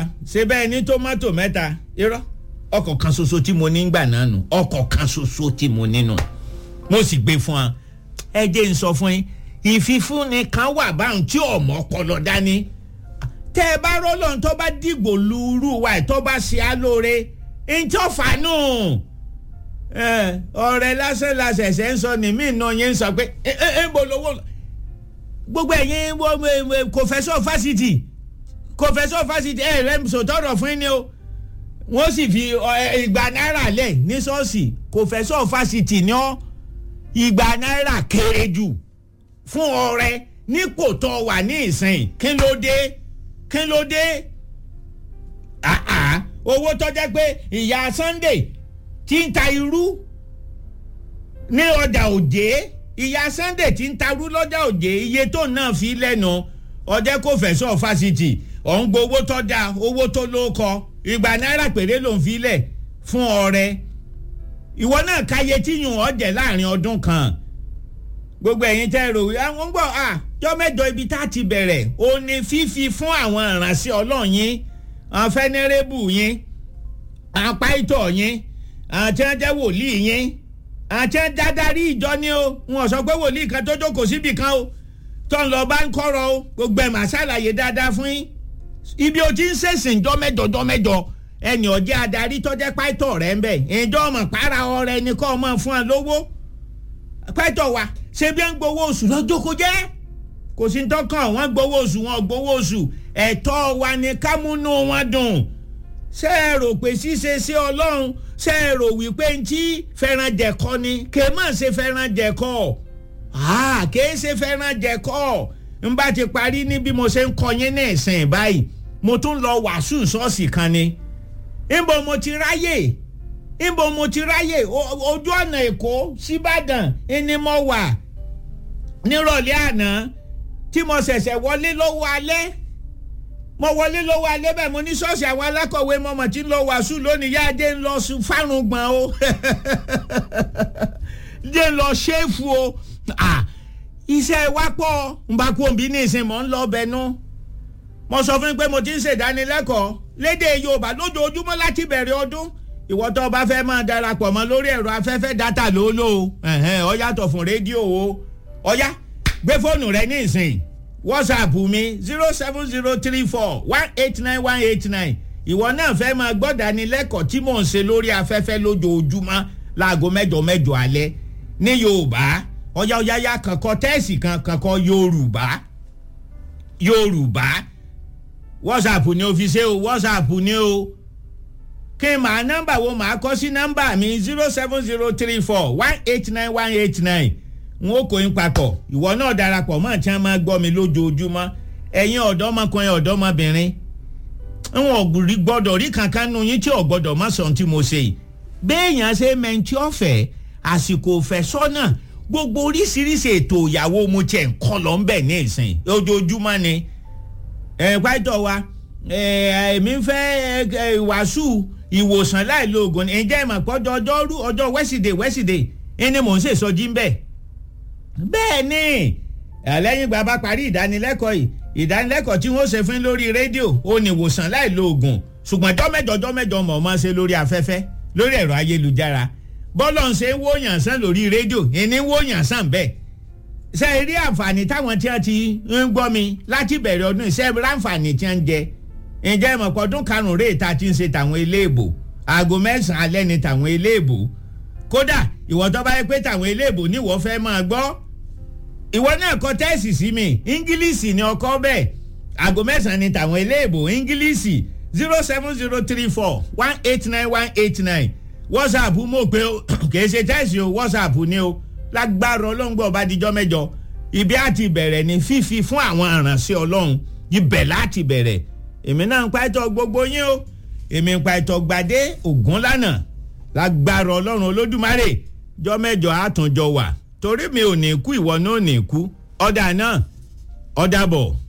ṣe bẹ́ẹ̀ ní tómátò mẹ́ta irọ́ ọkọ̀ kan ṣoṣo tí mo ní gbà náà nù ọkọ̀ kan ṣoṣo tí mo nínú mo sì gbé fún wa ẹ jẹ́ n sọ fún yín ìfifúnni kan wà báwọn tí ọmọ ọpọlọ dání tẹ ẹ bá rọlọ́n tó bá dìgbò lúurú wa ẹ̀ tó bá ṣe á lóore ntọ́ fàánù ọ̀rẹ́ lásán lásẹ̀sẹ̀ ń sọ ní mí náà yẹn ń sọ pé ẹ ẹ ń bọ̀ lówó gbogbo ẹ̀yin kòfẹ́sọ̀ fásitì kòfẹ́sọ̀ fásitì ẹ̀ rẹ̀ sòtọ́rọ̀ fún yín ni o wọ́n sì fi ìgbà náírà lẹ̀ ní ṣọ́ọ̀ṣì kòfẹ́sọ̀ fásitì ni ọ́ ìgbà náírà kéré jù fún ọrẹ nípò tó wà ní ìsìn kí ló dé kí ló dé owó tó jẹ́ pé ìyá Sunday ti ń ta irú ní ọjà òjé ìyá Sunday ti ń ta irú lọ́jà òjé iye tó náà fi lẹ́nu ọjẹ́ kò fẹ̀sọ̀ fásitì ọ̀hún gbowó tó dáa owó tó ló kọ ìgbà náírà péré ló ń filẹ̀ fún ọrẹ ìwọ náà káyé tí yùn ọ́ jẹ́ láàrin ọdún kan gbogbo ẹ̀yin tẹ́ rò àwọn ń gbọ́ à jọ́ mẹ́jọ ibi tá a ti bẹ̀rẹ̀ ó ní fífi fún àwọn ìránṣẹ́ ọlọ́run yín àwọn fẹ́nẹ́rẹ́bù yín àwọn páìtọ̀ yín àwọn tí wọ́n jẹ́ wòlíì yín àwọn tí wọ́n dádarí ìjọ ni o wọn sọ pé wòlíì kan tó jókòó síbì kan o tó ń lọ bá ń kọ́rọ̀ o gbogbo ẹ̀ máa ṣàlàyé dáadáa fún yín ibi o ti ń ṣèṣìn jọ́ mẹ́jọ jọ́ mẹ́jọ ẹnì ọ̀jẹ́ adarí tọ́jẹ́ páìtọ̀ rẹ̀ ń bẹ̀ ìjọ ọmọ para ọrẹ ni kọ́ ọmọ fún ẹ lówó páìtọ̀ wa ṣé bí wọ́n gbowó oṣù lọ́jọ́ kó jẹ́ kò sí tọkàn wọ́n gbowó oṣù wọn gbowó oṣù ẹ̀tọ́ wa ni kámúnú wọn dùn ṣé ẹ rò pé ṣíṣe sí ọlọ́run ṣé ẹ rò wípé ń tí fẹ́ràn jẹ̀kọ́ ni kè má ṣe fẹ́ràn jẹ̀kọ́ kè é ṣe fẹ́ràn jẹ̀kọ́ n bá ti parí ní bí mo ṣe ń kọ yín ní ìsìn báyìí mo tún lọ wàásù ṣọ́ọ̀ṣì kan ni níbo mo ti ráyè níbo mo ti ráyè ojú ọ̀nà èkó síbàdàn ni mo wà nírọ̀lẹ́ àná tí mo ṣẹ̀ṣẹ̀ wọlé lọ́wọ́ alẹ́ mo wọlé lọ́wọ́ alẹ́ bẹ́ẹ̀ mo ní ṣọ́ọ̀ṣì àwọn alákọ̀wé mọ̀mọ́ tí ń lọ wàásù lónìí yá dé ń lọ fárùn gbọ̀n o dé ń lọ ṣéèfù o iṣẹ́ wa pọ̀ ń bá kú òbí ní ìsìn mọ̀ ń lọ bẹnu mo sọ fún mi pé mo ti ń ṣèdánilẹ́kọ̀ọ́ lédè Yorùbá lójoojúmọ́ láti bẹ̀rẹ̀ ọdún ìwọ tó bá fẹ́ máa darapọ̀ mọ́ lórí ẹ̀rọ afẹ́fẹ́ dátà ló lò ó ó yàtọ̀ fún rédíò o ọ̀yá gbé fóònù rẹ ní ìsìn whatsapp mi zero seven zero three four one eight nine one eight nine ìwọ náà fẹ́ máa gbọ́ dánilẹ́kọ̀ọ́ tí mò ń ṣe lórí afẹ́fẹ́ lójoojúmọ́ láago mẹ́jọ mẹ́jọ alẹ́ ní yorùbá ọ̀yá ọ̀yá ya kankan tẹ́ẹ̀sì kan kankan yorùbá yorùbá whatsapp ni o fi ṣe o whatsapp ni o kí n máa nọ́mbà wo máa kọ́ sí nọ́mbà mi zero seven zero three four one eight nine one eight nine n ó kó yín papọ̀ ìwọ náà darapọ̀ mọ́ tí wọ́n máa gbọ́ mi lójoojúmọ́ ẹ̀yin ọ̀dọ́mọkùnrin ọ̀dọ́mọbìnrin n ò gbọ́dọ̀ rí kankan nu yín tí ò gbọ́dọ̀ má sọ tí mo ṣe yìí béèyàn ṣe mẹ́ntì ọ̀fẹ́ àsìkò òfẹ́ sọ́nà gbogbo oríṣiríṣi ètò ìyàwó mo tiẹ̀ ń kọ́ lọ ń bẹ̀ ní ìsìn ojoojúmọ́ ni ẹ̀ pàtó wa èmi ń fẹ́ wàásù ìwòsàn láìlo oògùn ǹjẹ́ ìmọ̀ pọ́jọ́ ọjọ́rú ọjọ́ wẹ́sídẹ̀ẹ́ wẹ́sídẹ̀ẹ́ ẹni mò ń ṣèṣọ́jí ń bẹ̀ bẹ́ẹ̀ ni lẹ́yìn ìgbà bá parí ìdánilẹ́kọ̀ọ́ yìí ìdánilẹ́kọ̀ọ́ tí wọ́n ṣe fún lórí rédíò ó ní ìwòsàn láì lo oògùn ṣùgbọ́n jọ́mẹ́jọ jọ́mẹ́jọ mọ̀ máa ṣe lórí afẹ́fẹ́ lórí ẹ̀rọ ayélujára bọ́lọ̀ ń ṣe wóyàn sàn lórí rédíò ìní wóyàn sàn bẹ́ẹ̀ ṣe rí àǹfààní táwọn tí wọ́n ti ń gbọ́ mi láti bẹ̀rẹ̀ ọdún ìṣe ráǹfààní tí wọ́n ń jẹ ǹjẹ́ ìmọ̀pọ̀ ọdún karùn-ún rèé ta ti ń ṣe tàwọn eléèbò aago mẹ́sàn-án alẹ́ ni tàwọn eléèbò kódà ìwọ tó bá yẹ pé tàwọn eléèbò ní ìwọ fẹ́ máa gbọ́ ìwọ náà kọ tẹ́ẹ̀sì sí mi ingilisi ni ọkọ bẹ́ẹ̀ aago mẹ́sàn-án ni tàwọn eléèbò ingilisi zero seven zero three four one eight nine one eight nine whatsapp mo pe o kì í ṣe tẹ́ẹ̀sì o whatsapp ni o lágbára ọlọ́ngbọ́ ọba díjọ́ mẹ́jọ ibi àti bẹ̀rẹ̀ ni fífi fún àwọn aránṣẹ́ ọlọ́run ibẹ̀ láti bẹ̀rẹ̀ èmi náà ń pa ẹ̀tọ́ gbogbo yín o èmi ń pa ẹ̀tọ́ gbadé ògún lánàá lágbára ọlọ́run olódùmarè jọ́ mẹ́jọ àtúnjọ wà torí mi ò ní kú ìwọ náà ò ní kú ọ̀dà náà ọ̀dà bọ̀.